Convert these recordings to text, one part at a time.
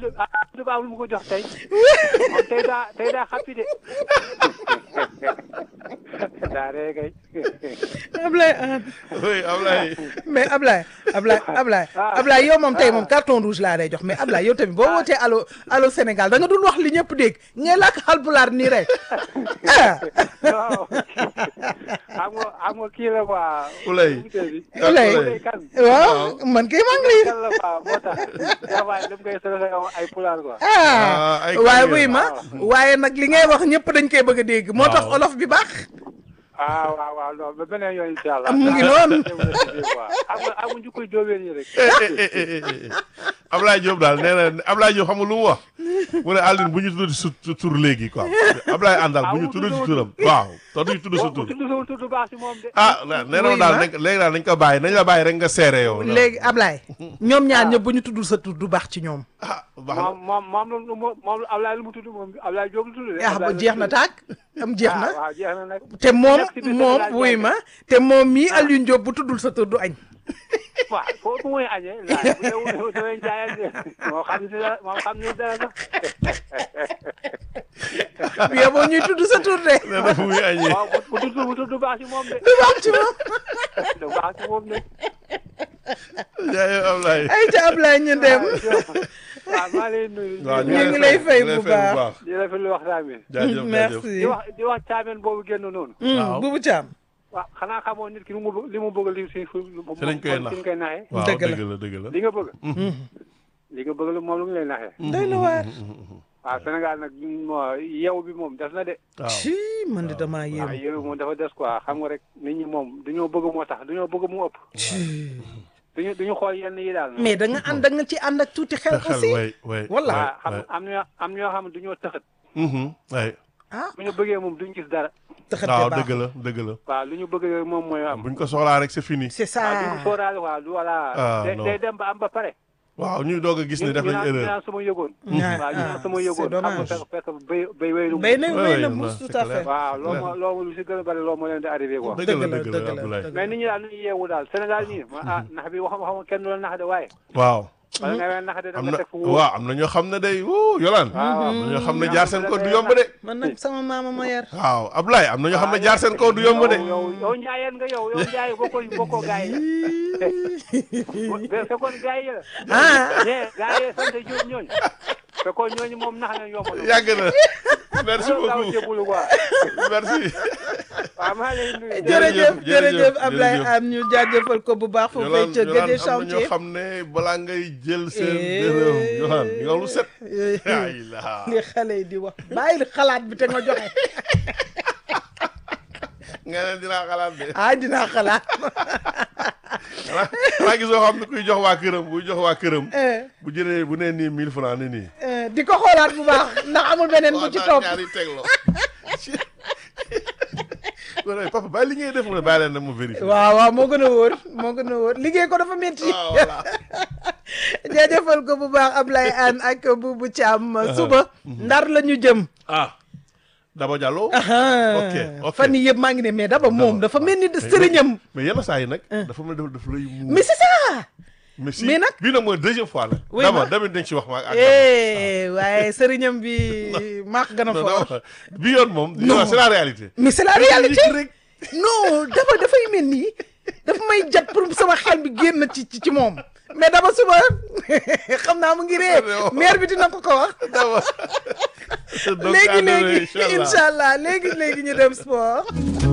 Amadou Amadou Ba lu mu ko jox tey moom tey daa tey daa xappi de daa ree kay Ablaye ah oui Ablaye mais Ablaye Ablaye Ablaye Ablaye yow moom tey moom carton rouge laa lay jox mais Ablaye yow tamit boo wootee allo allo Sénégal da nga dul wax li ñëpp dégg ngay làkk Haalpulaar nii rek ah. waaw xam nga xam nga kii la quoi Ulay. Ulay. Ulay kan waaw man kay maa ngi lay. kan la quoi moo tax des fois dem ngay solo ay pulaar quoi ah Ah, ay waaye kàddu buy ma waaye nag li ngay wax ñëpp dañ koy bëgg a dégg. moo tax Waaw. olof bi baax. ah waaw waaw non ba beneen yoon incha allah mu ngi noonu. xam nga xam nga njukkoy jóobeen yi rek eh eh eh eh eh Ablaye Diop daal nee na Ablaye Diop xam nga lu mu wax mu ne Aline bu ñu tudd su su tur léegi quoi Ablaye àndal bu ñu tudd si turam waaw te duñu tudd sa bu tur tudd sama tudd baax si moom de ah nee na Oui, daal ma. nañ léegi daal nañ ko bàyyi nañ la bàyyi rek nga seere yow. léegi Ablaye. ñoom ñaar ñëpp bu ñu tuddul sa tur du baax ci ñoom. ah baax na moom moom moom lu moom moom Ablaye lu mu tudd moom Ablaye Diop lu tudd de ah ba jeex na tàkk am jeex na. ah waaw jeex na nag te moom nekk si biir moom Sénégal wuy jaay ma te moom mii Alioune Diop bu tuddul sa tur du añ. waaw foofu mooy añee laaj bu dee wu dee jaayal de moo xam si dara moo xam ni dara sax yow boo ñuy tudd sa tur de. nee na fu muy añee. waaw bu bu tudd bu tudd baax si moom de du baax ci moom. du baax si moom de jaayee Ablaye. ay ca Ablaye ñu dem. waaw maa lay nuyu waaw ñu ngi lay fay bu baax. di rafetlu waxtaan bi jaajëf jaajëf. merci. di wax di wax caameen boobu génn noonu Waaw. Bubu Thiam. waaw xanaa xamoo nit ki li mu bëgg li mu bëgg li si fu Si lañ koy nax. si lañ koy naxee waaw Dëgg la. dëgg la dëgg la. li nga bëgg li nga bëgg lu moom lu mu lay naxee doy na waar. waaw Sénégal nag moo yeewu bi moom des na de waaw ci man de damaa waaw yéem. yeewu bi moom dafa des quoi xam nga rek nit ñi moom dañoo bëgg moo tax dañoo bëgg mu ëpp duñu duñu xool yenn yi daal mais da nga ànd da nga ci ànd ak tuuti xel te xel aussi. way way. Walla. waaw xam way. am na am ñoo xam ne duñoo tëxat way. ah bu ñu bëggee moom duñ gis dara tëxate waaw baax dëgg la dëgg la. waaw lu ñu bëgg rek moom mooy am buñ ko soxlaa rek c'est fini. c'est waaw du ça. mu sóoraale waaw du voilà Ah, day non. day dem ba am ba pare waaw ñuy doog a gis ñu ni def ñu nañ naan ñu erreur. naan sama yëgoon Ah, waaw ñu ah, naan sama c'est yëgoon xam nga dommage. fekk fekk bay bay wéylu bay na Ouais, wéy na ouais, mus c'est tout à clair. fait. waaw loolu moo loolu lu si gën a bari loolu moo leen di arrivé quoi dëgg la dëgg la, dëgg la dëgg la, Abdoulaye. dëgg mais nit ñi daal nu ñu yeewu daal Sénégal nii ma ah nax bi waxam waxam kenn du la nax de waaye waaw. wala nga leen nax de da am nga na teg fu wóor waaw am na ñoo xam ne day wuu yolaan. waaw am na ñoo xam ne jaar seen kaw du yomb de. man nag sama maama ma yar. waaw Abdoulaye am na ñoo xam ne jaar seen kaw du yomb de. yow yow yow njaayeen nga yow yow njaay bokkoo bokkoo gaay yi la fekkoon gaay yi la ah ñee gaay yi sant Diop ñooñu fekkoon ñooñu moom nax na yomb na yàgg na. merci loolu gaaw beaucoup jébbalu quoi merci. waaw maa lay nuyu jërëjëf jërëjëf, jërëjëf Ablaye jërëjëf. am ñu jaajëfal ko bu baax foofee yolaan ca yolaan Guédé am na ñoo chantier. xam ne balaa ngay jël seen Eh. dërëm yolaan yow lu set. ay la li xale yi di wax bàyyi xalaat bi te nga joxe nga ne dinaa xalaat de. ah dinaa xalaat. xanaa xanaa gisoo xam ne kuy jox waa këram buy jox waa këram. Eh, bu jëlee bu nee nii 1000 francs ni nii. eh, di ko xoolaat bu baax ndax amul beneen bu ci waaw topp. ñaari tegloo. wala papa bàyyi li ngay def mu ne bàyyi leen nag mu vérifier. waaw waaw moo gën a wóor moo gën a wóor liggéey ko dafa métti. waaw voilà. jaajëfal ko bu baax Ablaye Anne ak Boubou Thiam suba ndar la ñu jëm. ah Daba Diallo. ok ok fan yii yëpp maa ngi ne mais daba moom dafa mel ni sëriñam. mais yenn saa yi nag. dafa mel ni dafa lay muur. mais c'est ça. mais si mais nag- bii nag mooy deuxième fois nag. Oui, Daba ma. damit dañ ci wax ma ak. eh waaye sëriñam bi maax gën a non fort. non bii yoon moom. Non. c'est la réalité. mais c'est la réalité rek. non daba dafay mel ni dafa may jat pour sama xel bi génn ci ci ci moom mais daba suba xam naa mu ngi ree maire bi dina ko ko wax Daba. donc léegi à demain, léegi Inch'Allah. incha allah léegi léegi ñu dem sport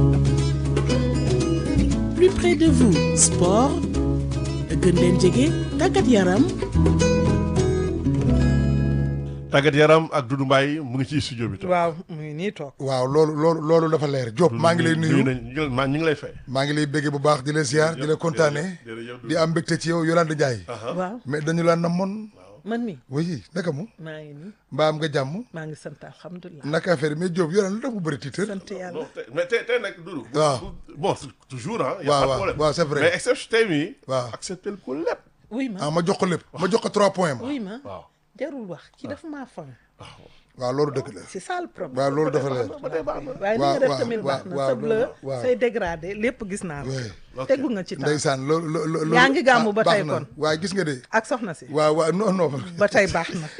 plus près de vous sport gën leen jege tàggat yaram tàggat yaram ak Doudou Mbaye mu ngi ci studio bi. toog. waaw mu ngi nii toog waaw loolu loolu loolu dafa leer Diop maa ngi lay nuyu nañ ñu ngi- maa ñu ngi lay fay. maa ngi lay béggee bu baax di la ziar di la kontaane jërëjëf di am mbégte ci yow Yolande Ndiaye waaw mais dañu la namoon man mi oui naka mu maa ngi nii mbaa am nga jàmm maa ngi sant alhamdulilah naka affaire yi mais Diop Yolande lu tax mu bëri tiitër sant yàlla non tey mais tey tey nag Doudou. waaw. bon toujours ah. y a waaw pas de waaw problème. waaw c'est vrai. mais exception tey mii. waaw. accepté ko lépp. oui ma ah ma jox ko lépp ma jox ko trois points ma oui ma waaw. jarul wax kii dafa maa fan waaw loolu dëgg la c'est ça le problème waaw loolu dafa leer waaye ni waaw, nga def waaw, tamit baax na waaw, sa bleu waaw. say dégradé lépp gis naa ko oui tegu nga ci temps ndeysaan loolu loolu Yaa ngi gàmmu ba baax tey na. kon. waaye gis nga de ak soxna si waaw waaw non non ba tey baax na